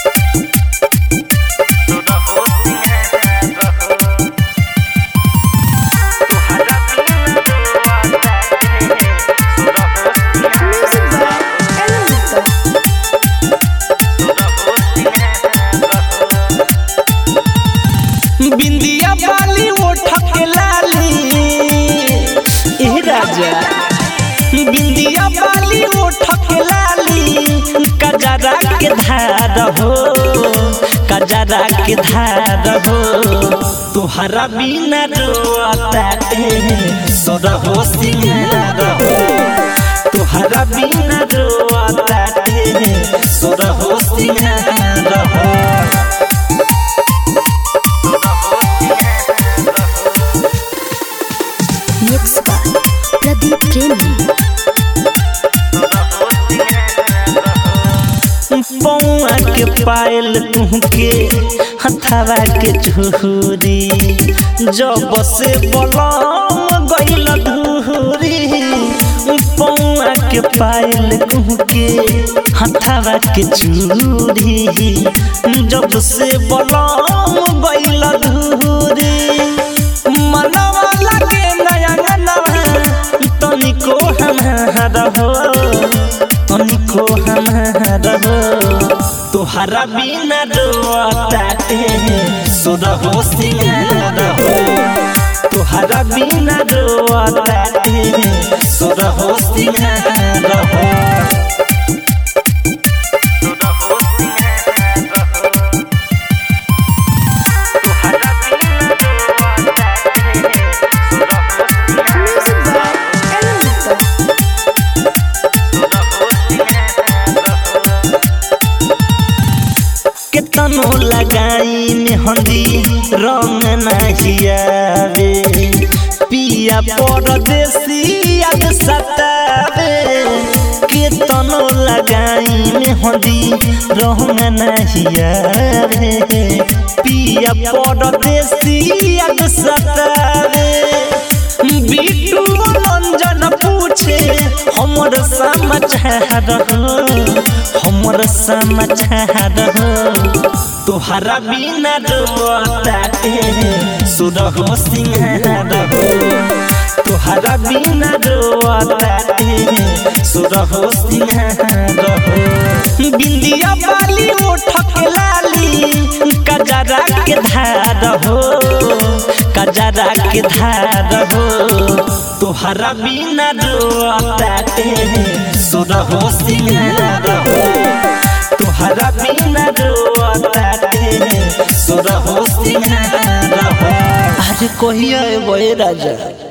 Music by Ellen Victor. बिंदिया बाली ओठ के लाली ए राजा बिंदिया बाली ओठ के लाली कजरा के धार हो कजरा के धार हो तुहरा बिना रोता सोर हो सिंगार हो तुहरा बिना रोता सोर हो सिंगार हो Mixed by Pradeep Premi. पौआ के पायल तुहके हथावा के झूरी जब से बलम गइल धूरी पौआ के पायल तुहके हथावा के झूरी जब से बलम गइल धूरी मनवा लागे नया नवा तनिको हमारा हो तनिको हमारा हो तोहरा बिना रोताते सुर हो सिंगार हो तोहरा बिना रोताते सुर हो सिंगार हो Music by Ellen Victor. केतनो लगाई मेहंदी रंग नहियावे पिया परदेसी याद सतावे केतनो लगाई मेहंदी रंग नहियावे पिया परदेसी याद सतावे बिटू रंजन पूछे हमर समाचार हो हमर समाचार हो तोहरा बिना रोताते सुर हो सिंहार हो तोहरा बिना रोताते सुर हो सिंहार हो बिंदिया बाली ओठ के लाली कजरा के धार हो कजरा के धार हो तोहरा बिना रोताते सुर हो सिंगार हो तोहरा बिना रोताते सुर हो सिंगार हो अरे कहिया ए राजा